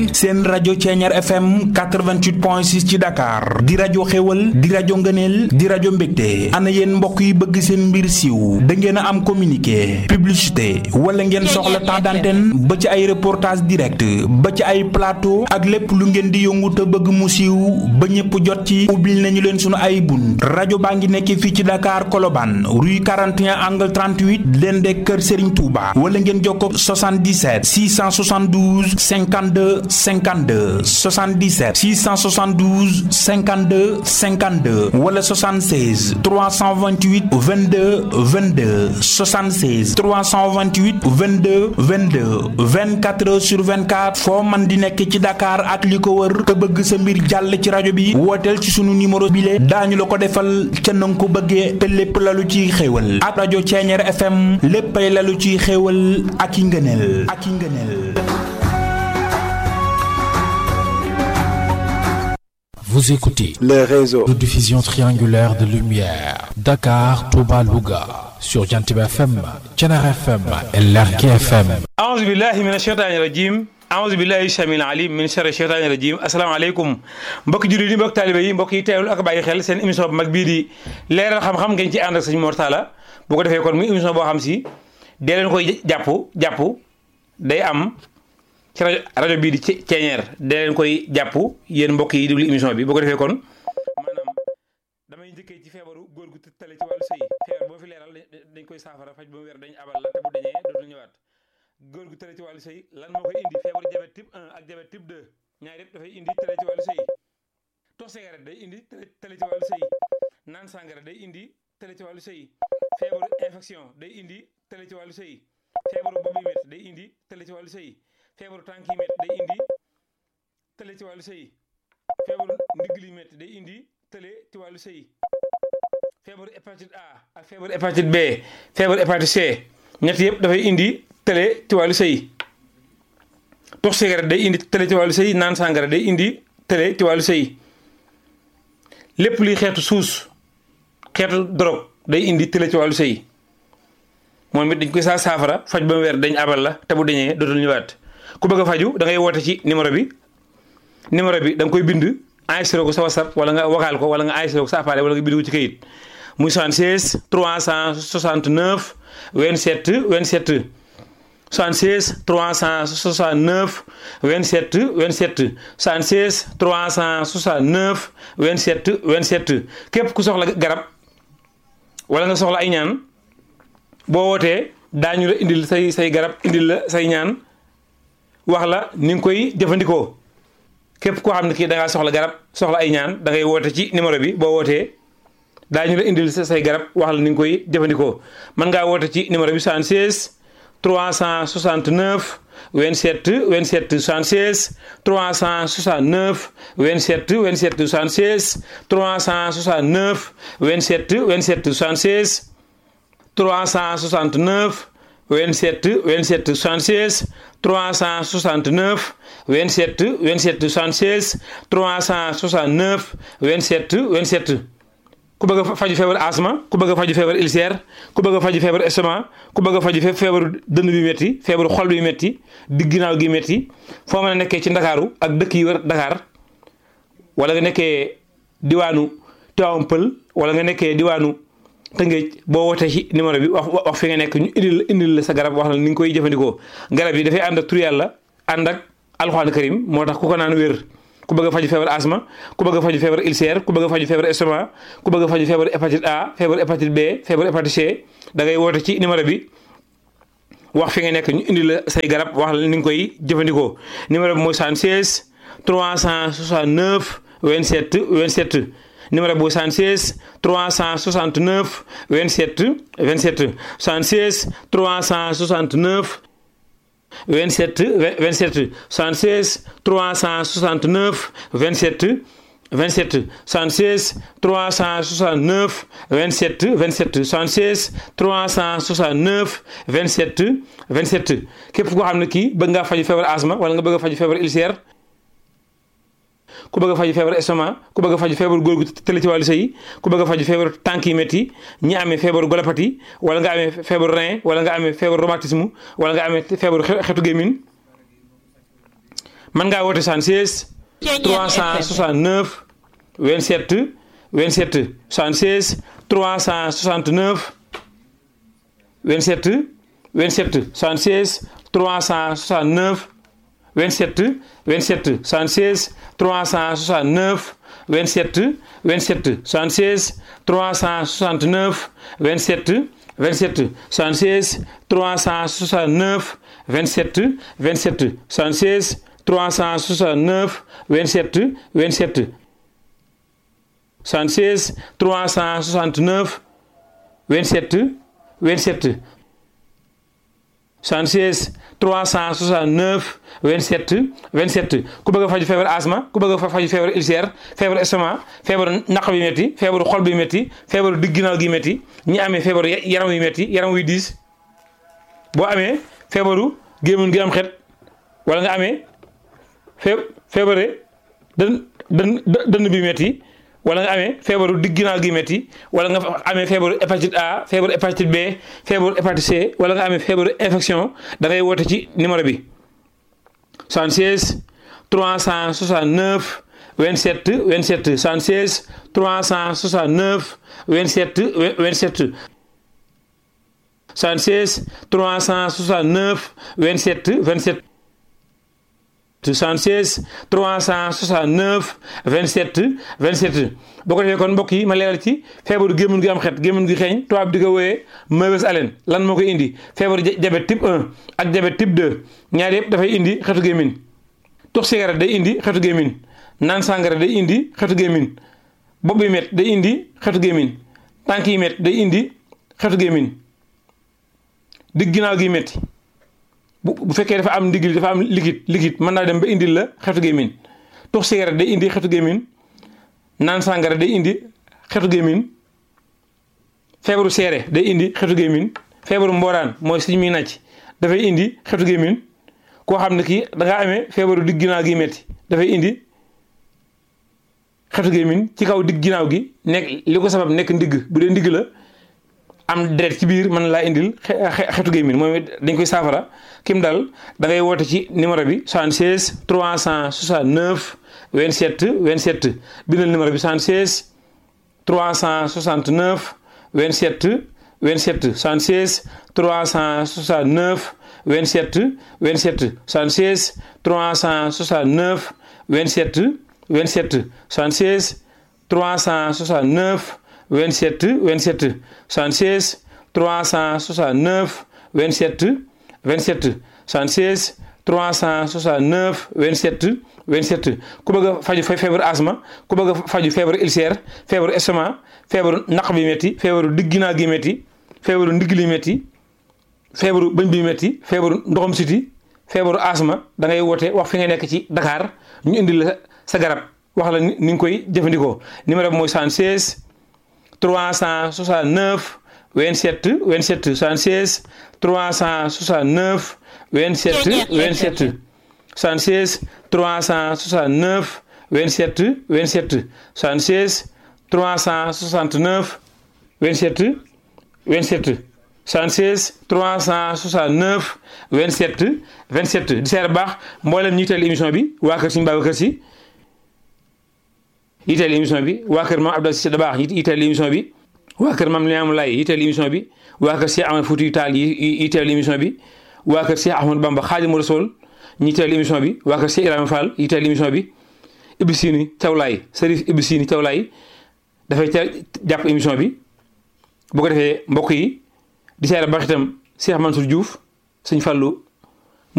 seen rajo Ceeñaar FM 88.6 ci Dakar di rajo xéwal di rajo ngëneel di rajo mbégte ana yéen mbokk yi bëgg seen mbir siiw da ngeen a am communiqué publicité wala ngeen soxla temps d'antenne ba ci ay reportage direct ba ci ay plateau ak lépp lu ngeen di yëngu te bëgg mu siiw ba ñëpp jot ci ubbil nañu leen sunu ay bunt rajo baa ngi nekk fii ci Dakar Colobane rue 41 angle 38 leen de kër Serigne Touba wala ngeen jokkoo 77 672 52 52 77 672 52 52 wala 76 328 22 22 76 328 22 22 24 heures sur 24 foo man di nekk ci Dakar ak li ko wër te bëgg sa mbir jàll ci rajo bi wooteel ci sunu numéro bile daañu la ko defal ca na nga ko bëggee te lépp lalu ciy xéewal ak rajo Ceeñeer FM léppay lalu ciy xéewal ak i ngëneel ak i ngëneel Vous écoutez le réseau de diffusion triangulaire de lumière Dakar, Touba, Louga sur Jantiba FM, Thiénaba FM et Lergui FM. aouzu billahi min asheytaani rajim aouzu billahi samil alim min sharri sheytaani rajim asalaamaaleykum mbokki jullit yi mbokki taalibe yi mbokk yi teewlu ak bàyyi xel seen émission bu mag bii di leeral xam-xam ngeen ci ànd ak sëñ Mor Talla bu ko defee kon muy émission boo xam si dee leen koy jàpp jàpp day am ci rajo rajo bii di ceeñeer dee leen koy jàpp yéen mbokk yi déglu émission bi bu ko defee kon maanaam damay njëkkee ci feebaru góor gu tale ci wàllu sëy feebar boo fi leeral dañ koy saafara faj ba mu wér dañ abal la te bu dañee dootul ñëwaat góor gu tale ci wàllu sëy lan moo koy indi feebaru diabète type 1 ak diabète type 2 ñaar yëpp dafay indi tale ci wàllu sëy tox cigarette day indi tale ci wàllu sëy naan sàngara day indi tale ci wàllu sëy feebaru infection day indi tale ci wàllu sëy feebaru bopp yi métti day indi tale ci wàllu sëy feebaru tànk yi métti day indi tële ci wàllu sëy feebaru ndigg li métti day indi tële ci wàllu sëy feebaru hépatite A ak feebaru hépatite B feebaru hépatite C ñett yëpp dafay indi tële ci wàllu sëy tox cigarette day indi tële ci wàllu sëy naan sàngara day indi tële ci wàllu sëy lépp luy xeetu suus xeetu drogue day indi tële ci wàllu sëy moom it dañ koy saa saafara faj ba mu weer dañ abal la te bu dañee dootul ñëwaat ku bëgg a faju da ngay woote ci numéro bi numéro bi da nga koy bind enregistré ko sa whatsapp wala nga vocal ko wala nga enregistré ko sa appareil wala nga bind ko ci kayit muy 76 369 27 27 76 369 27 27 76 369 27 27 képp ku soxla garab wala nga soxla ay ñaan boo wootee daañu la indil say say garab indil la say ñaan wax la ni nga koy jëfandikoo képp koo xam ne kii da ngaa soxla garab soxla ay ñaan da ngay woote ci numéro bi boo wootee daañu la indil say garab wax la ni nga koy jëfandikoo mën ngaa woote ci numéro bi 76 369 27 27 76 369 27 27 76 369 27 27 76 369 27 27 76 369 27 27 76 369 27 27 ku bëgg a faju feebar asma ku bëgg a faju feebar ulcère ku bëgg a faju feebar estomac ku bëgg a faju feebaru dënn bi métti feebaru xol bi métti digg ginnaaw gi métti foo mën a nekkee ci ndakaaru ak dëkk yi wër Dakar wala nga nekkee diwaanu Tivaouane Pël wala nga nekkee diwaanu Tëngéej boo wootee ci numéro bi wax wax fi nga nekk ñu indil la indil la sa garab wax la ni nga koy jëfandikoo garab yi dafay ànd ak tur yàlla ànd ak alxuraan karim moo tax ku ko naan wér ku bëgg a faju feebar asma ku bëgg a faju feebar ulcère ku bëgg a faju feebar estomac ku bëgg a faju feebar hépatite A feebar hépatite B feebar hépatite C da ngay woote ci numéro bi wax fi nga nekk ñu indi la say garab wax la ni nga koy jëfandikoo numéro bi mooy 76 369 27 27 numéro bu 76 369 27 27 76 369 27 27 76 369 27 27 76 369 27 27 76 369 27 27 képp koo xam ne kii bëgg ngaa faju feebar asma wala nga bëgg a faju feebar ulcère ku bëgg a faju feebar estomac ku bëgg a faju feebar góor gu tële ci wàllu sëy ku bëgg a faju feebar tànk yi métti ñi amee feebaru golopathie wala nga amee feebaru rein wala nga amee feebaru rhumatisme wala nga amee feebaru xetu gémmiñ mën ngaa woote 76 369 27 27 76 369 27 27 76 369 27 27 76 369 27 27 76 369 27 27 76 369 27 27 76 369 27 27 76 369 27 27 76 369 27 27 ku bëgg a faju feebar asma ku bëgg a faju feebar ulcère feebar estomac feebar naq bi métti feebaru xol bi métti feebaru digg ginnaaw gi métti ñi amee feebaru yaram yu métti yaram wuy diis boo amee feebaru gémmiñ gi am xet wala nga amee fee feebare dën dën dënn bi métti wala nga amee feebaru digg ginnaaw gi métti wala nga amee feebaru hépatite A feebaru hépatite B feebaru hépatite C wala nga amee feebaru infection da ngay woote ci numéro bi 76 369 27 27 76 369 27 27 76 369 27 27 76 369 27 27 boo ko defee kon mbokk yi ma leeral ci feebaru gémmiñ gi am xet gémmiñ gi xeeñ tubaab di ko wooyee mauvaise haleine lan moo koy indi feebaru diabète type 1 ak diabète type 2 ñaar yëpp dafay indi xetu gémmiñ tux cigarette day indi xetu gémmiñ naan sàngara day indi xetu gémmiñ bopp bi met day indi xetu gémmiñ tànk yi met day indi xetu gémmiñ digg ginnaaw gi metti bu bu fekkee dafa am ndigil dafa am liquide liquide mën naa dem ba indil la xetu gémmiñ tux cigarette day indi xetu gémmiñ naan sàngara day indi xetu gémmiñ feebaru seere day indi xetu gémmiñ feebaru mbooraan mooy suñ muy nàcc dafay indi xetu gémmiñ koo xam ne kii da ngaa amee feebaru digg ginnaaw gi metti dafay indi xetu gémmiñ ci kaw digg ginnaaw gi nekk li ko sabab nekk ndigg bu dee ndigg la am deret ci biir mën laa indil xetu gémmiñ moom dañ koy saafara kim dal da ngay woote ci numéro bi 76 369 27 27 bindal numéro bi 76 369 27 27 76 369 27 27 76 369 27 27 76 369 27 27 76 369 27 27 76 369 27 27 ku bëgg a faju feebaru asma ku bëgg a faju feebaru ulcère feebaru estomac feebaru naq bi métti feebaru digg ginnaaw gi métti feebaru ndigg li métti feebaru bëñ bi métti feebaru ndoxam siti feebaru asma da ngay woote wax fi nga nekk ci Dakar ñu indil la sa garab wax la ni nga koy jëfandikoo numéro bi mooy 76 369 27 27 76 369 27 27 76 369 27 27 76 369 27 27 76 369 27 27 di seer baax mboolem ñi teel émission bi waa kër Serigne Babacar Sy yiteel émission bi waa kër maam Abdou Cissé Dabakh yiteel émission bi waa kër maam Limamou Laye yiteel émission bi waa kër Cheikh Ahmed Foutiyou Tall yiteel émission bi waa kër Cheikh Ahmadou Bamba Khadimou Rassoul ñi teel émission bi waa kër Cheikh Ibrahima Fall yiteel émission bi Ibou Sini Thiawlaay Serif Ibou Sini Thiawlaay dafay ca jàpp émission bi bu ko defee mbokk yi di seere baax itam Cheikh Mansour Diouf sëñ Fallou